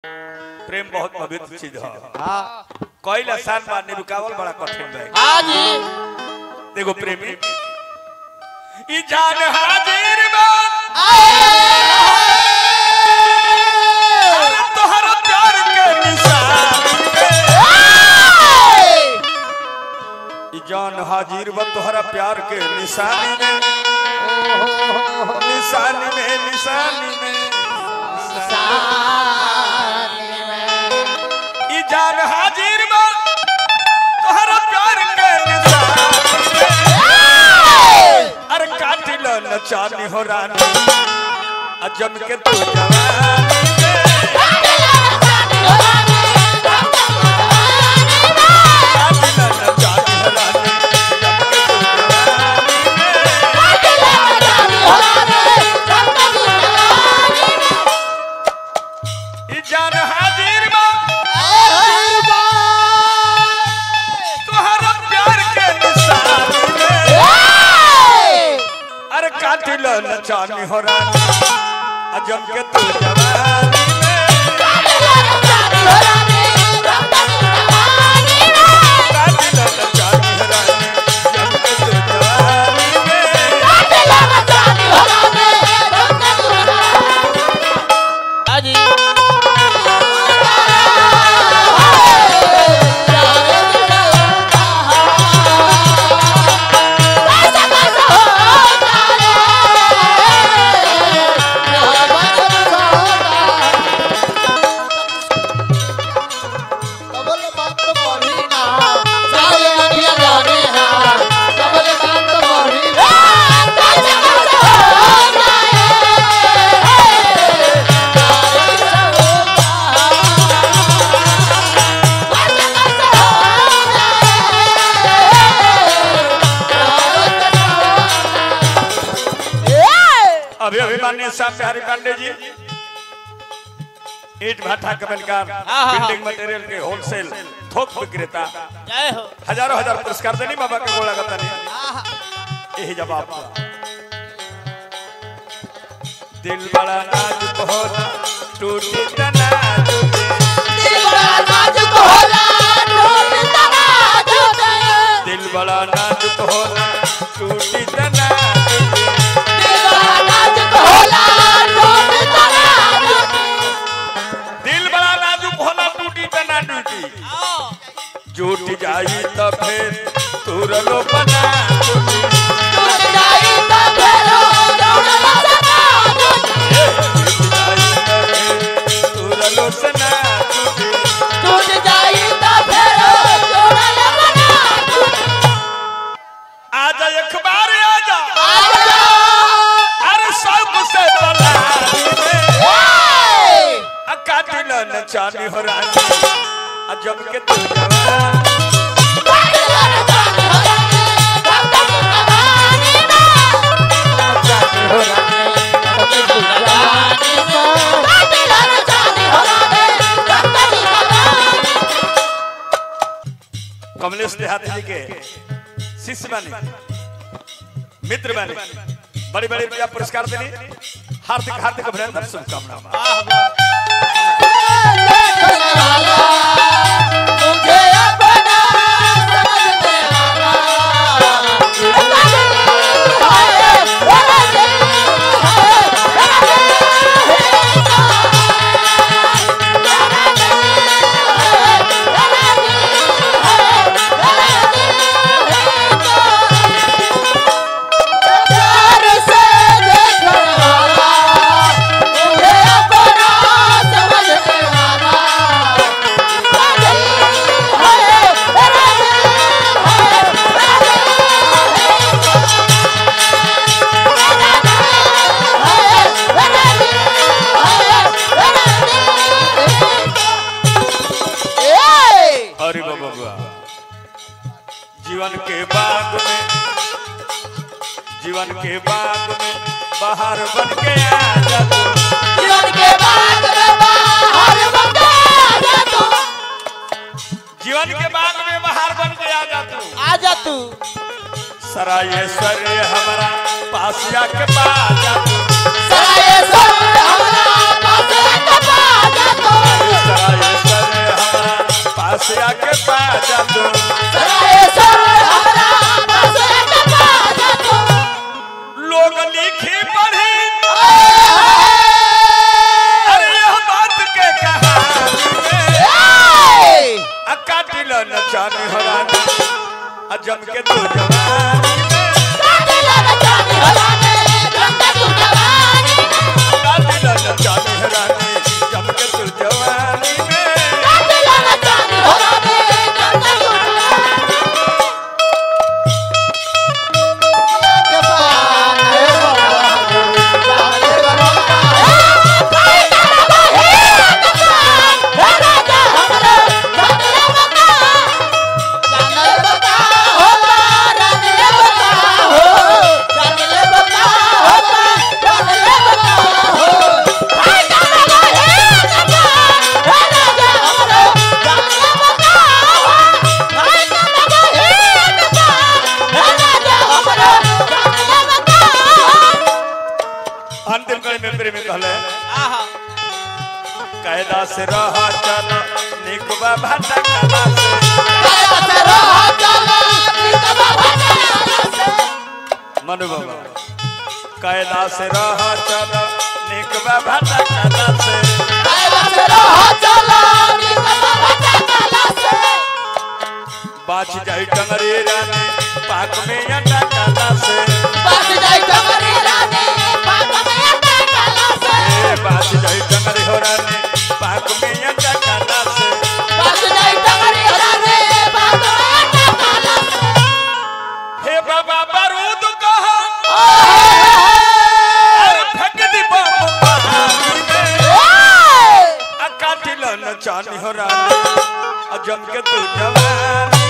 प्रेम बहुत पवित्र चीज है हाँ कोई आसान बा निरुकावल बड़ा कठिन बा हाँ जी देखो प्रेमी ई जान हाजिर बा तोहर प्यार के निशान ई जान हाजिर बा तोहरा प्यार के निशानी में निशानी में निशानी में ई जान हाजिर बा तोहरा प्यार के निशानी में अरे काटी लो नचानी हो रानी अजम के तू जवानी में काटी लो नचानी हो रानी अजम के तू जवानी में ई जान हाजिर बा तोहरा प्यार के निशानी में अरे काटी लो नचानी हो रानी अजम के तू जवानी में काटी लो नचानी हो रानी अजम के तू जवानी में हाँ जी अभी अभी माननीय साहब बिहारी पांडे जी ईट भाटा कमलकार हाँ। बिल्डिंग मटेरियल के होलसेल थोक विक्रेता जय हो हजारों हजार पुरस्कार देनी बाबा के गोला गता नहीं यही जवाब था दिल बड़ा नाजुक होला टूटी तना टूटे दिल बड़ा नाजुक होला टूटी तना टूटे दिल बड़ा नाजुक होला टूटी तना टूटी टूट जाई तो फिर तुरलो बना टूटी टूट जाई तो फिर तुरलो सना टूटी आजा अखबार आजा अरे सब से बला काटिल नचानी हो रानी अजब के तू जवान कमलेश देहाती जी के शिष्य बने मित्र बने बड़े बड़े रुपया पुरस्कार देने हार्दिक हार्दिक अभिनंदन शुभकामना अरे बाबा बाबा जीवन के बाग में जीवन के बाग में बाहर बन के आ जा तू। जीवन के बाग में बाहर बन के आ जा तू आजा तू सरायेश्वर हमारा पास आके पा जा तू सराय सर हमरा पास का बाजा तो कायदा से रह चल निकबा भाटा कला से मनु बाबा कायदा से रह चल निकबा भाटा कला से बाच जाई टंगरी रानी पाक में अंडा कला से ए बाच जाई टंगरी हो रानी पाक में अंडा कला से हे बाबा बारूद कहा अरे फेंक दी बम पहाड़ी में आ काटिल न चानी हो रानी आ जम के तू जवान